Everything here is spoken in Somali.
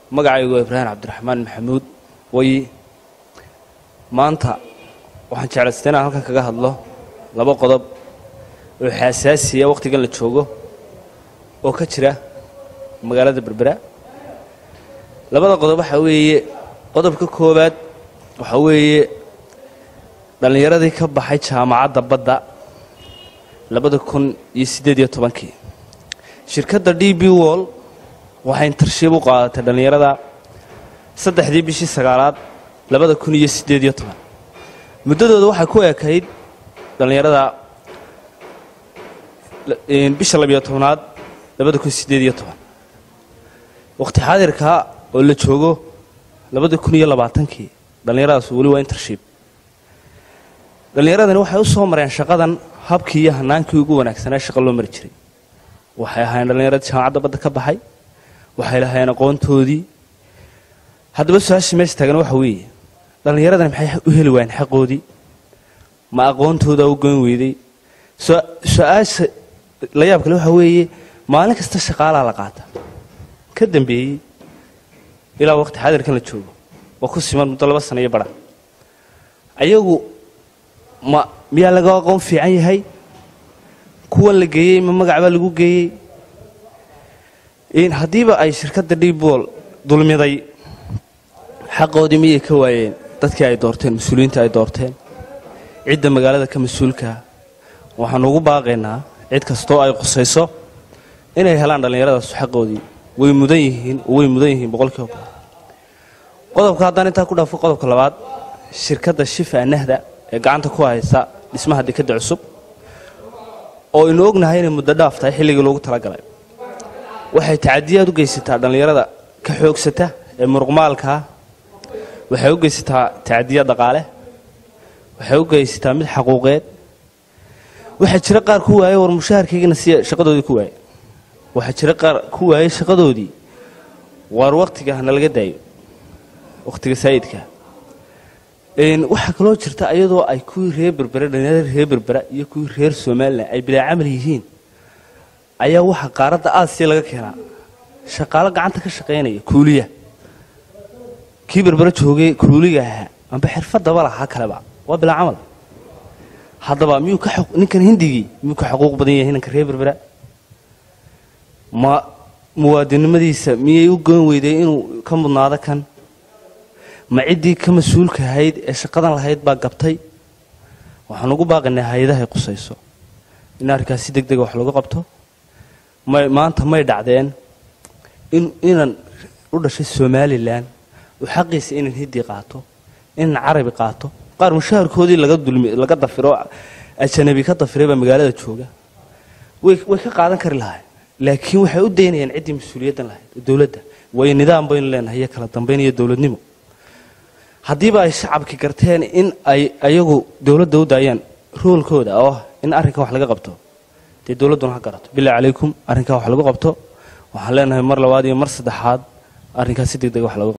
magacaygu waa ibraahim cabdiraxmaan maxamuud way maanta waxaan jeclaystay inaan halkan kaga hadlo laba qodob oo xasaasiya wakhtigan la joogo oo ka jira magaalada berbera labada qodob waxaa weeye qodobka koowaad waxaa weeye dhallinyaradii ka baxay jaamacadda badda labada kun iyo siddeed iyo tobankii shirkadda d b wall waxay intarshiib u qaadatay dhallinyarada saddexdii bishii sagaalaad labada kun iyo siddeed iyo toban muddadooda waxay ku ekayd dhallinyarada bisha labiyo tobnaad labada kun siddeed iyo toban wakhti xaadirka oo la joogo labada kun iyo labaatankii dhallinyaradaas weli waa intershiib dhallinyaradani waxay u soo mareen shaqadan habkii iyo hanaankii ugu wanaagsanaa shaqa loo mari jiray waxay ahaayeen dhallinyaradii jaamacadda badda ka baxay waxay lahaayeen aqoontoodii haddaba su-aashii meesha taagan waxa weeye dhallinyaradani maxay u heli waayeen xaqoodii ma aqoontooda u goyn weyday su-aasha la yaab kale waxa weeye maalin kasta shaqaalaa la qaata ka dambeeyey ilaa waqti xaadirkan la joogo waa ku siman muddo laba sana iyo bara ayagu ma miyaa laga aqoon fiican yahay kuwan la geeyey ma magac baa lagu geeyey haddiiba ay shirkadda dhibool dulmiday xaqoodii miyay ka waayeen dadkii ay doorteen mas-uuliyiinta ay doorteen cidda magaalada ka mas-uulkaa waxaanu ugu baaqaynaa cid kastoo ay qusayso inay helaan dhallinyaradaas xaqoodii way mudan yihiin way mudan yihiin boqolkiiba boqol qodobka haddaan intaa ku dhaafo qodobka labaad shirkadda shifa nahda ee gacanta ku haysa dhismaha dekadda cusub oo aynu ognahay inay muddo dhaaf tahay xilligii loogu talagalay waxay tacadiyaad u geysataa dhallinyarada ka xoogsata ee muruqmaalkaa waxay u geysataa tacadiya dhaqaale waxay u geysataa mid xaquuqeed waxaa jira qaar ku waayey war mushaharkaygana siya shaqadoodii ku waayey waxaa jira qaar ku waayey shaqadoodii waar wakhtiga hana laga daayo wakhtiga saayidka waxaa kaloo jirta iyadoo ay kuwii reer berbera dhallinyarada reer berbera iyo kuwii reer somalilan ay bilaa camal yihiin ayaa waxaa qaaradda aasiya laga keenaa shaqaalo gacanta ka shaqaynaya kuuliya kii berbera joogay kuuliga ahaa amba xirfadaba lahaa kaleba waa bilaa camal haddaba miyuu ka ninkan hindigii miyuu ka xuquuq badan yahay ninka reer berbera ma muwaadinimadiisa miyay u goyn weyday inuu ka mudnaado kan ma ciddii ka mas-uulka ahayd ee shaqadan lahayd baa gabtay waxaan ugu baaqaynaa hay-adahay qusayso in arrinkaas si deg dega wax lagu qabto may maanta may dhacdeen in inan u dhashay somalilan uu xaqiisa inan hindi qaato inan carabi qaato qaar mushaharkoodii laga dulmi laga dafiro ajanabi ka dafiray baa magaalada jooga way way ka qaadan kari lahay laakiin waxay u daynayaan ciddii mas-uuliyaddan lahayd dowladda waayo nidaam baynu leenahay iyo kala dambayn iyo dowladnimo haddiiba ay shacabki garteen in ay ayagu dowladda u daayaan roolkooda oo in arrinkan wax laga qabto dee dowladduna ha garato bilaa calaykum arrinkan wax lagu qabto waxaan leenahay mar labaad iyo mar saddexaad arrinkaas si deg deg wax lagu